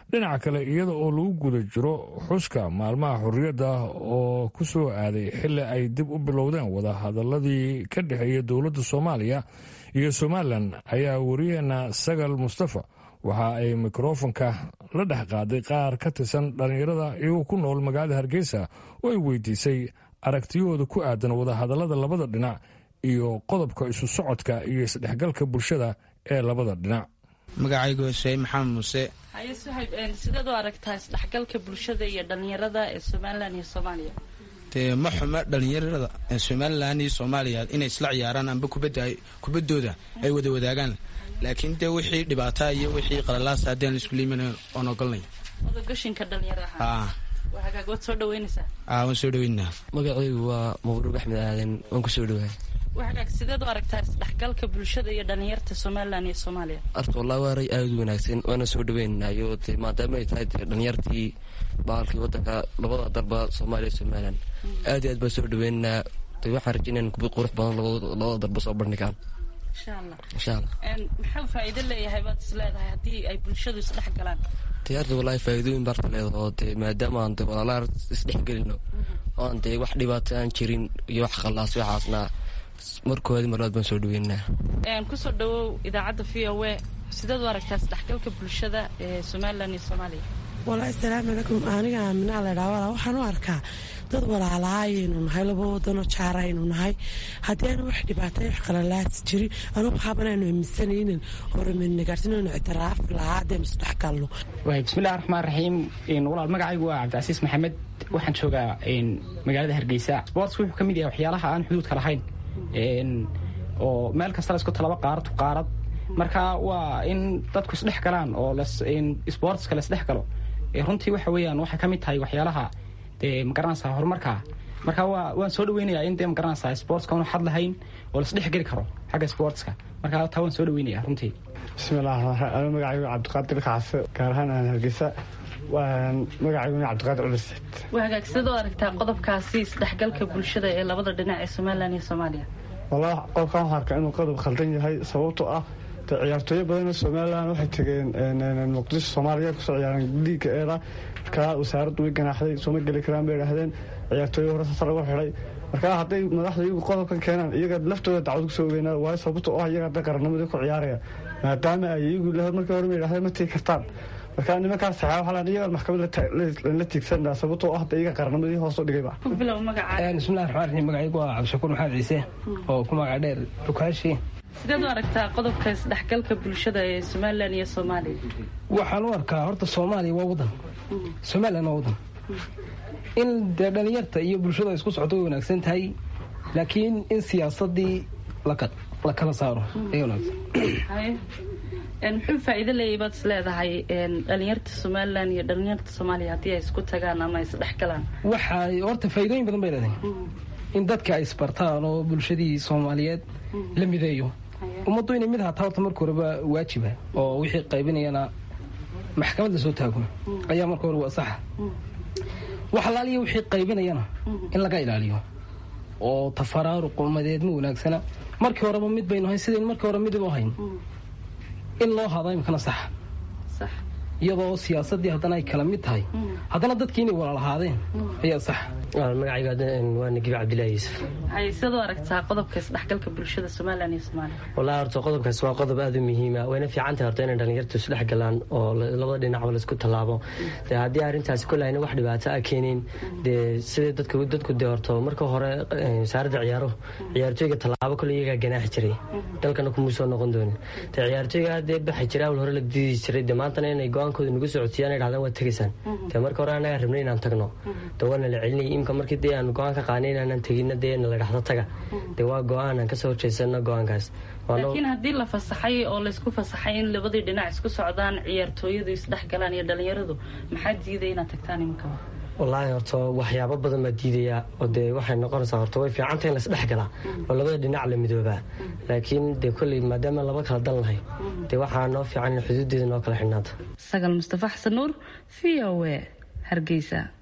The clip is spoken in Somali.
dhinaca kale iyada oo lagu guda jiro xuska maalmaha xorriyadda oo ku soo aaday xilli ay dib u bilowdeen wadahadaladii ka dhexeeya dowladda soomaaliya iyo somalilan ayaa wariyaheena sagal mustafa waxa ay mikrofonka la dhex qaaday qaar ka tirsan dhallinyarada iyagoo ku nool magaalada hargeysa oo ay weydiisay aragtiyahooda ku aadan wadahadallada labada dhinac iyo qodobka isu socodka iyo isdhexgalka bulshada ee labada dhinac magacaygu husey maxamed muuse haye suhayb sideed u aragtaa isdhexgalka bulshada iyo dhallinyarada ee somalilan iyo soomaaliya dee ma xuma dhallinyarada somalilan iyo soomaaliya inay isla ciyaaraan amba kubaddooda ay wada wadaagaan laakiin dee wixii dhibaataa iyo wixii qalalaasa haddii aan isku liiman oon ogolnay odagashinka dhalinyaraha waa hagaag waad soo dhaweynaysaa aa waan soo dhaweynaa magacaygu waa mabruuq axmed aadan waan ku soo dhawahay waa hagaag sideed u aragtaa isdhexgalka bulshada iyo dhalinyarta somalilan iyo soomaaliya arta wallahi waa ray aada u wanaagsan waana soo dhaweynayo de maadaama ay tahay de dhalinyartii baalkii wadanka labada darba soomaaliya somalilan aad iyo aad baan soo dhaweynaa de waxaan rajeynaa kubad qurux badan labada darba soo bandhigaan insha allah insha allah maxuu faa'iido leeyahay baad is leedahay haddii ay bulshadu isdhex galaan de arta wallahi faa'iidooyin baarta leedaho de maadaama aan de walaalaha isdhexgelino oan dee wax dhibaato aan jirin iyo wax khallaas waxaasna markoodi marlaad baan soo dhaweynaa kusoo dhawow idaacadda v o a sideed u aragtaa isdhexgalka bulshada ee somalilan iyo soomaaliya walahi asalaamu calaykum aniga aaminaa laydhaha walaa waxaan u arkaa dad walaalaha ayaynu nahay laba wadanoo jaara aynu nahay haddii aanu wax dhibaatay wax qalalaas jirin anugu haabanaanu aaminsanaynin horumarnagaarsinaynu ictiraaf lahaa haddaynu isdhexgalno bismillahi raxmaan raxiim walaal magacaygu waa cabdicasiis maxamed waxaan joogaa magaalada hargeysa sportska wuxuu ka mid yahay waxyaalaha aan xuduudka lahayn oo meel kasta la isku talaba qaarad qaarad marka waa in dadku isdhex galaan oo sportska la isdhex galo runtii waxa weeyaan waxay ka mid tahay waxyaalaha dee magaranaysaa horumarka marka waa waan soo dhaweynayaa in dee magaranaysaa sportska unu xad lahayn oo laisdhex geli karo xagga sportska marka taa waan soo dhaweynaya runtii bismillahi raxmaan raxiim magacaygu cabdiqaadir kacase gaar ahaan aan hargeysa magacayguna cabdiqaadir cumar said waa hagaag sideed u aragtaa qodobkaasi isdhexgalka bulshada ee labada dhinac ee somalilan iyo soomaaliya wallahi qodobkan waxaan arkaa inuu qodob khaldan yahay sababtoo ah de ciyaartooyo badanoo somalilan waxay tegeen muqdisho soomaaliya kusoo ciyaareen liiga eeda markaa wasaaraddu way ganaaxday sooma geli karaan bay idhahdeen ciyaartooyo hore safar lagu xidhay markaa hadday madaxda iyagu qodobkan keenaan iyaga laftooda dacwad kusoo ogeynaa waayo sababto oo ah iyaga hadda qarannimadii ku ciyaaraya maadaama ay iyagu markii hore ma yidhahdeen ma tegi kartaan marka nimankaas saxaa waxaa iyaga maxkamad la tiigsanaa sababtoo ah iyaga qarnimadii hoos u dhigayba bismillahi raxmaan raxiim magacaygu waa cabdishakuur maxamed ciise oo ku magaca dheer dukaashi sideed u aragtaa qodobka isdhexgalka bulshada ee somalilan iyo soomaaliya waxaan u arkaa horta soomaaliya waa wadan somalilan waa wadan in dee dhalinyarta iyo bulshada isku socdo way wanaagsan tahay laakiin in siyaasadii la kala saaro ay wanaagsan muxuu faa'iido leeyahay baad is leedahay dhalinyarta somalilan iyo dhalinyarta soomaaliya haddii ay isku tagaan ama isdhex galaan waxay horta faa'iidooyin badan bay leedahay in dadka ay isbartaan oo bulshadii soomaaliyeed la mideeyo ummaddu inay mid hataa horta marka horeba waajiba oo wixii qaybinayana maxkamad la soo taago ayaa marka hore waa saxa wax alaaliya wixii qaybinayana in laga ilaaliyo oo tafaraaruq ummadeed ma wanaagsana markii horeba mid baynu hayn sidayn markii hore midib u hayn in loo hado imkana saxa iyadoo siyaasadii haddana ay kala mid tahay haddana dadkii inay walaal ahaadeen ayaa sax magacayga waa nagiib cabdillahi yuusuf hay sidaad u aragtaa qodobka isdhexgalka bulshada somalilan iyo soomaaliya wallahi horta qodobkaas waa qodob aada u muhiima wayna fiican tahay horta inay dhalinyartu isdhex galaan oo labada dhinacba laisku tallaabo dee haddii arrintaasi kolle ayna wax dhibaato a keenin dee sidai dadku dadku dee horto marka hore wasaaradda ciyaaruhu ciyaartooyga tallaabo kolle iyagaa ganaaxi jiray dalkana kumuu soo noqon doonin dee ciyaartooyga dee baxi jiray awal hore la diidi jiray dee maantana inay go-aankooda nagu socodsiiyaan ay dhahdaan waa tegaysaan dee marka hore annagaa rabnay inaan tagno dee waana la celinayay imka markii dee aan go-aan ka qaanay inaanan tegina dee na la dhahdo taga dee waa go-aan aan kasoo horjeysano go-aankaas laakiin haddii la fasaxay oo laysku fasaxay in labadii dhinac isku socdaan ciyaartooyadu isdhex galaan iyo dhalinyaradu maxaa diiday inaad tagtaan iminkaa wallaahi horta waxyaabo badan baa diidayaa oo dee waxay noqonaysaa horta way fiicanta in laisdhex galaa oo labada dhinac la midoobaa laakiin dee kolley maadaama laba kala dan lahay dee waxaa noo fiican in xuduudeeda noo kala xidhnaata sagal mustafa xasan nuur v o a hargeysa